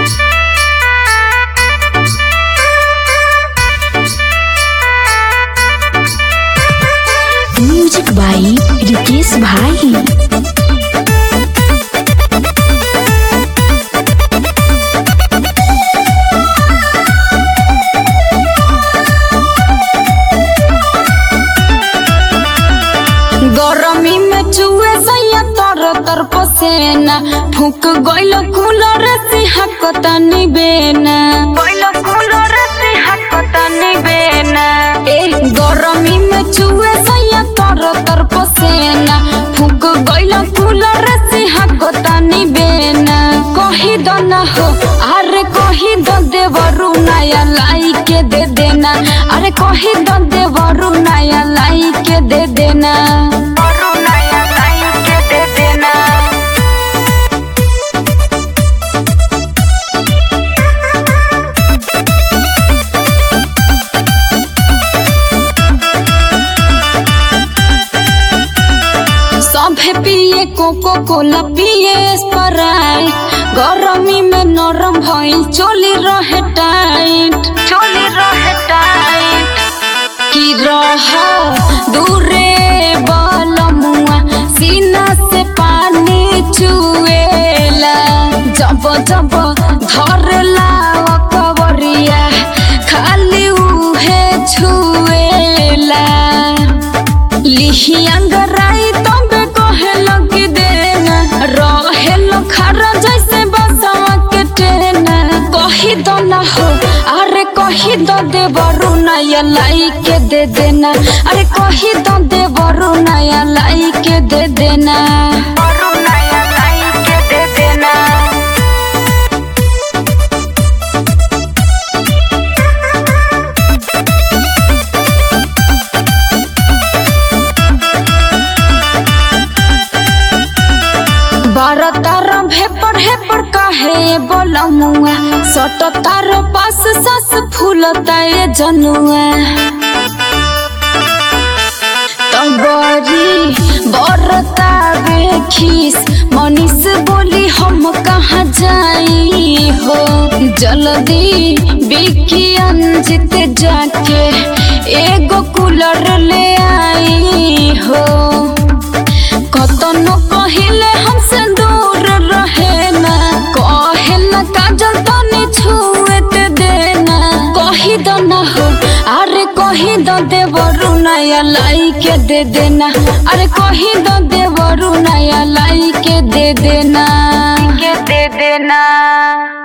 music बाई रिकेश भाई गरमी में चुए सैया तर तर पसेना फूक गइल कूलर से हकता निबेना गइल कूलर से हकता निबेना ए गरमी में चुए सैया तर तर पसेना फूक गइल कूलर से हकता निबेना कही दो ना हो अरे कही दो देवरु नया लाई के दे देना अरे कही दो देवरु नया लाई के दे देना नया लाई के दे देना सभे पिए कोको कोला पिए स्प्राइट गरमी में नरम भइल चोली रहे टाइट चोली रहे टाइट की रह दूरे बलमुआ सीना से पानी चुएला जब जब धरला कवरिया खाली उहे छुएला लिही अंगराई तबे कहे लगी देना रहे लो खरा जैसे बसवा के टेना कही दो ना हो अरे कही दो देवरु नया लाई के दे देना अरे कही दो देवरु नया लाई के दे देना नया लाई के दे देना बारह तार भेपर हेपर काहे बोलमुआ सट तार पास सस फूलता ये जनुआ तबरी बरता बेखीस मनीष बोली हम कहाँ जाई हो जल्दी बिकी अंजित जाके एगो कूलर ले आई हो कतनो कहिले हमसे दूर रहे ना कहे ना काजल तनी छुएत देना कही दो ना हो अरे कही दो देवरु नया लाई के दे देना अरे कही दो देवरु नया लाई के दे देना के दे देना